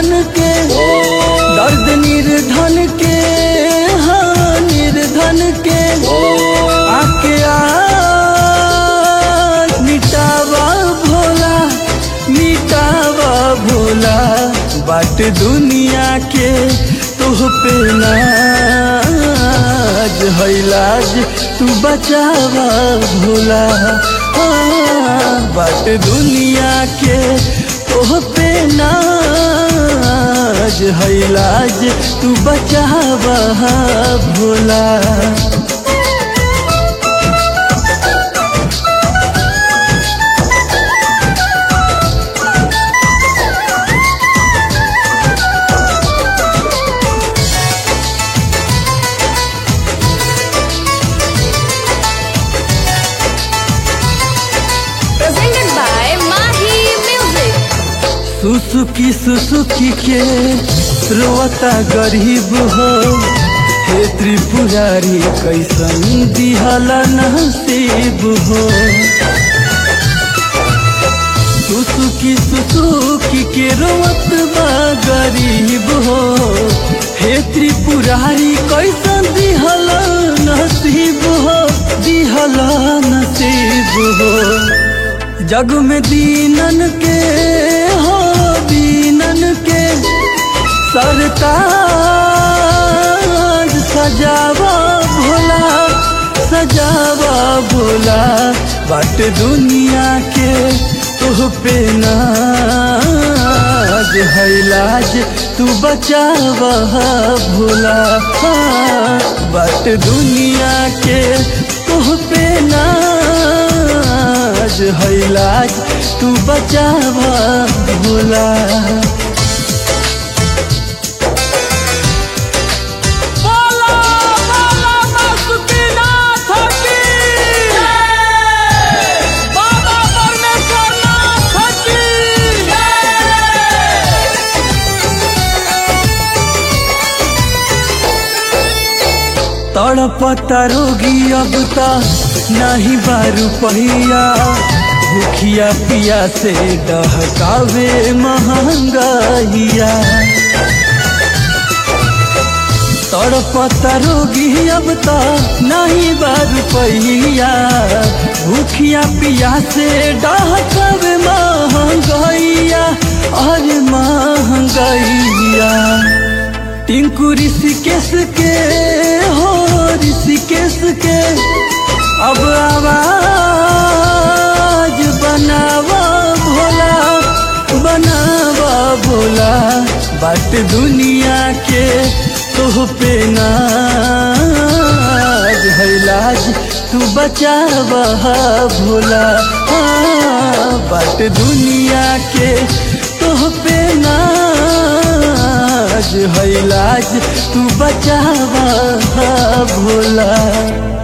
निर्धन के दर्द निर्धन के हाँ निर्धन के आके आ मिटावा भोला मिटावा भोला बाट दुनिया के तोह पे नाज है लाज तू बचावा भोला हाँ, बाट दुनिया के तोह पे नाज है लाज तू बचावा Bhola Presented by Mahi Music. सुसुकी सुसुकी के रोता गरीब हो हे त्रिपुरारी कैसन दिहला नसीब हो सुसुकी सुसुकी के रोवत बा गरीब हो हे त्रिपुरारी कैसन दिहला नसीब हो दिहला नसीब हो जग में दीनन के हो दीनन के सरताज सजावा भोला सजावा भोला बाट दुनिया के तुह पे नाज है लाज तू बचावा भोला हाँ, बाट दुनिया के तुह पे नाज है लाज तू बचावा भोला बोला बोला बासुकीनाथ की बाबा परमेश्वरनाथ की तड़पता रोगी अब ता नहीं बारू पहिया भूखिया पिया से डहकावे महंगाइया तड़पता रोगी अब ता नहीं बारू पहिया भूखिया पिया से डहकावे महंगाइया अरे महंगाइया टिंकू ऋषिकेश के हो ऋषिकेश के अब आवाज बनावा भोला बनावा भोला बाट दुनिया के तोह पे नाज है लाज तू बचावा भोला हाँ, बाट दुनिया के तोह पे नाज है लाज तू बचावा भोला